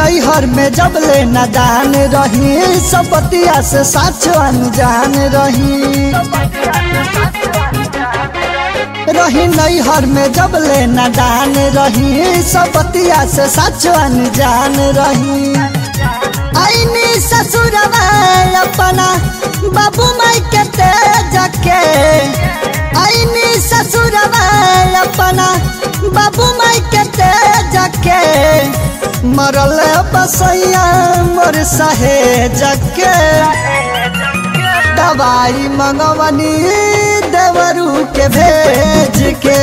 नैहर में जब ले नादान रही सबतिया से साच अनजान रही रही नैहर में जब ले नादान रही सबतिया से साच अनजान रही आईनी ससुरवा अपना बाबू माई के तेज के आईनी ससुरवा अपना बाबू माई के तेज के मरल बसैया मोर सहेज के दवाई मंगवनी देवरू के भेज के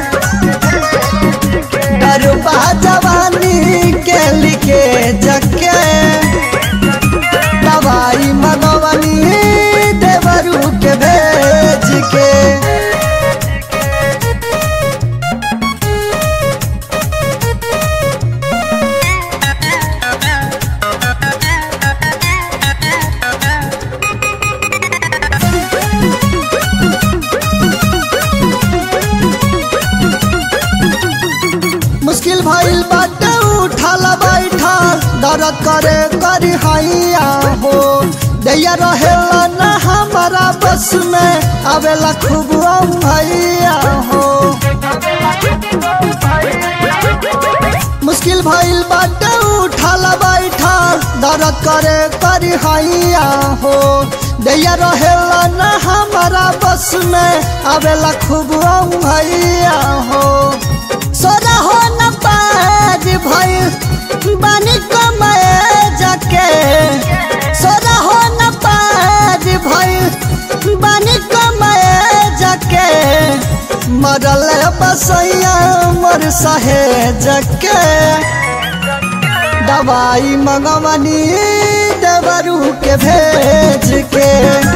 डरुबा जवानी के लिखे जके दवाई मंगवनी देवरू के भेज के मुश्किल भइल बाटे उठल बैठल दर्द करे करी हैया हो दैया रहेला न हमारा बस में आवेला खूब भैया हो मुश्किल भइल बाटे उठल बैठल दर्द करे करी हैया हो दैया रहेला न हमारा बस में आवेला खूब भैया हो सोरा हो न पाज भइल बानी कमाए जाके सोरा हो न पाज भइल बानी कमाए जाके मरल बसैया मोर सहे जके दवाई मंगवनी देवरू के भेज के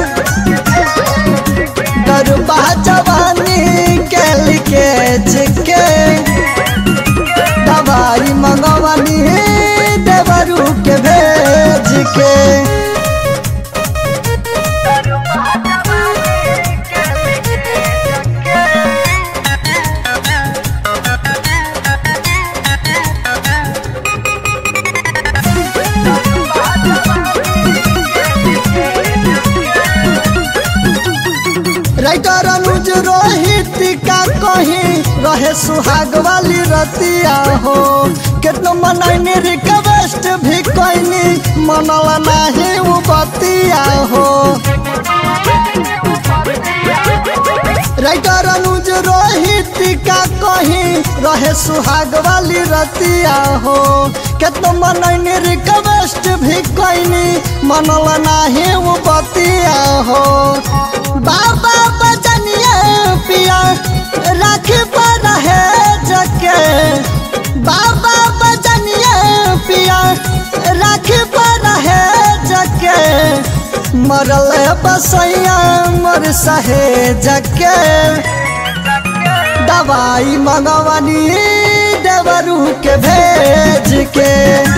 दरुबा जवानी के लिखे जिके दवाई मंगवनी देवरू के भेज के राइटर अनुज रोहित का कहीं रहे सुहाग वाली रतिया हो कितनो मनैनी रिक्वेस्ट भी कैनी मनल नाही उ बतिया हो राइटर अनुज रोहित का कहीं रहे सुहाग वाली रतिया हो कितनो मनैनी रिक्वेस्ट भी कैनी मनल नाही उ बतिया हो बाबा बजनिया पिया राख पर है जके बाबा बजनिया पिया राख पर है जके मरल बसैया मोर सहे जके दवाई मंगवनी देवरू के भेज के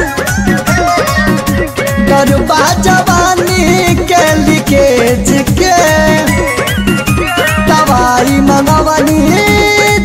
गरुबा जवानी के लिखे जिके दवाई मंगवनी